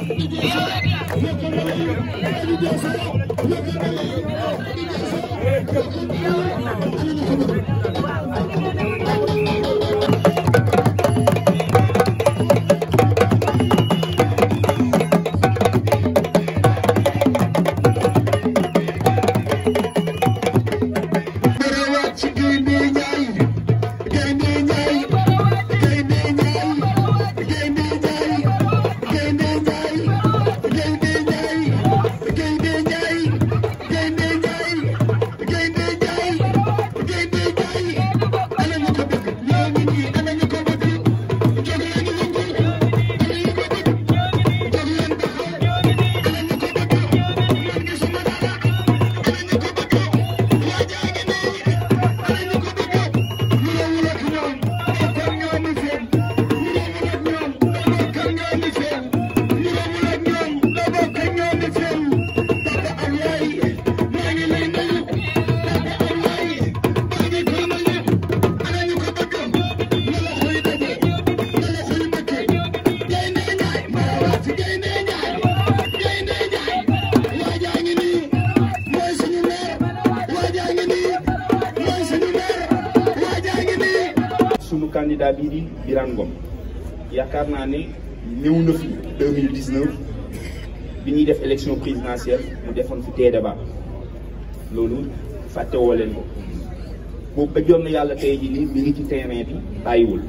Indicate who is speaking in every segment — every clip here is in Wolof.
Speaker 1: sunu candidat bii di Birane Ngom yaakaar naa ne ñëw na fi 2019 bi ñuy def élection présidentielle mu defoon fi tee débat loolu fàtte woo leen ko boobu ba jot na yàlla tey jii nii mi ngi ci terrain bi bàyyiwul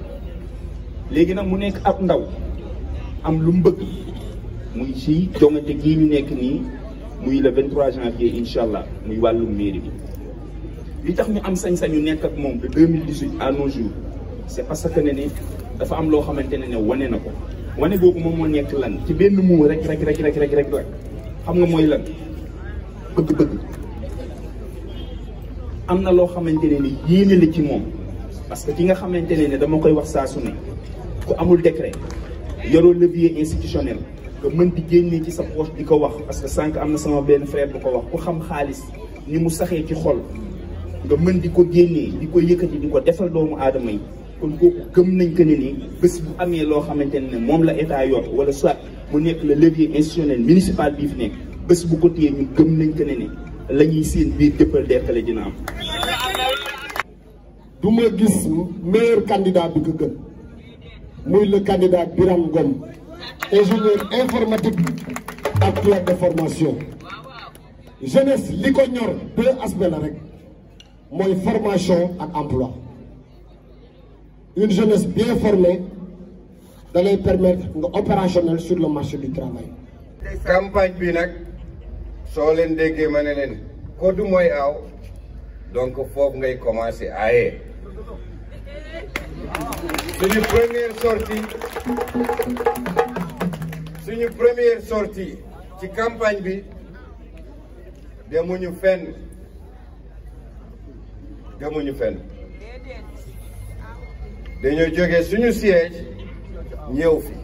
Speaker 1: léegi nag mu nekk ab ndaw am lu mu bëgg muy ci jongante gii ñu nekk nii muy le 23 janvier incha allah muy wàllum mairie bi. li tax ñu am sañ-sañu nekk ak moom de 2018 à nos jours c' est parce que ne ne dafa am loo xamante ne ne wane na ko wane boobu moom moo nekk lan ci benn muu rek rek rek rek rek rek xam nga mooy lan bëgg-bëgg am na loo xamante ne ni yéene la ci moom parce que ki nga xamante ne ne dama koy wax saa su ne ku amul décret yoroo levier institutionnel nga mën di génnee ci sa poche di ko wax parce que sànq am na sama benn frère bu ko wax ku xam xaalis ni mu saxee ci xol nga mën di ko génnee di ko yëkkati di ko defal doomu aadama yi kon kooku gëm nañ que ne ni bés bu amee loo xamante ne moom la état yor wala soit mu nekk le levier institutionnel municipal bii fi nekk bés bu ko téyee ñun gëm nañ que ne ni la ñuy seen biir dëppal dekkale dina am.
Speaker 2: du ma gis meilleur candidat bi ko gën muy le candidat Birame Ngom ingénieur informatique actuel de formation jeunesse li ko ñor deux aspects la rek. mooy formation ak emploi une jeunesse bien formée da lay permettre nga opérationnel sur le marché du travail.
Speaker 3: campagne bi nag soo leen déggee ma ne leen koddu mooy aaw donc foofu ngay commencer aaye suñu première sortie suñu première sortie ci campagne bi demuñu fenn. demuñu fenn dañoo jógee suñu siège ñëw fi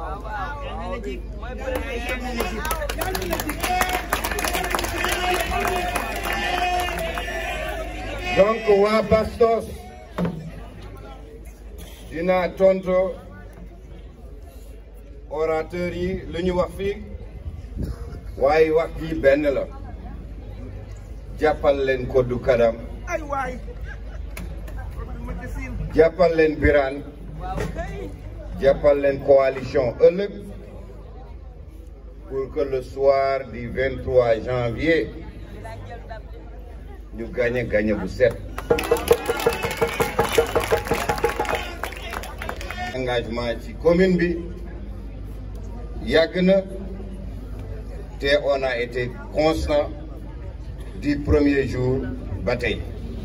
Speaker 3: donc waa Bastos dinaa tonto orateur yi lu ñu wax fii waaye wax ji benn la jàppal leen koddu kadam jàppal leen Birane jàppal leen coalition ëllëg pour que le soir du 23 janvier ñu gañe gañe bu set engagement ci commune bi yàgg na te on a été constant du premier jour ba tey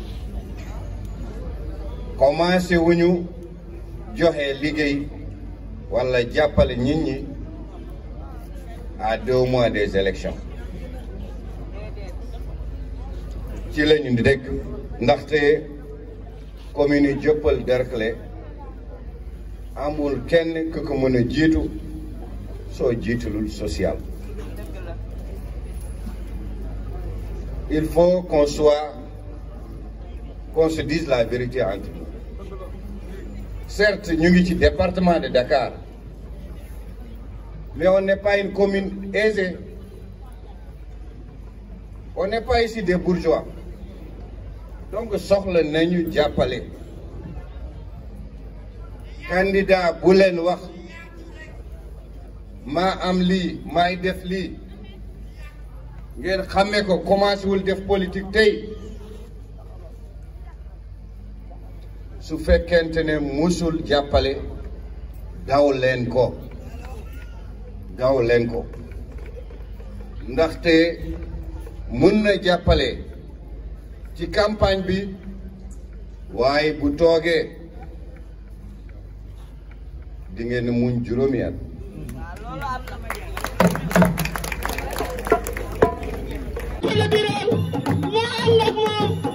Speaker 3: commencé wuñu joxe liggéey wala jàppale nit ñi à deux mois des élections ci la ñu dëkk ndaxte commune yi Dieuppeul Derklé amul kenn ku ko mën a jiitu soo jiitalul social il faut qu'on soit qu'on se dise la vérité entre nous certes ñu ngi ci département de Dakar mais on n'est pas une commune aisée on n'est pas ici des bourgeois donc soxla nañu jàppale candidat bu leen wax maa am lii maay def lii ngeen xàmme ko commencé wul def politique tey su fekkente ne musul jàppale daw leen ko daw leen ko ndaxte mun na jàppale ci campagne bi waaye bu toogee di ngeen muñ juróomi at
Speaker 4: Wala biral moo ànd ak moom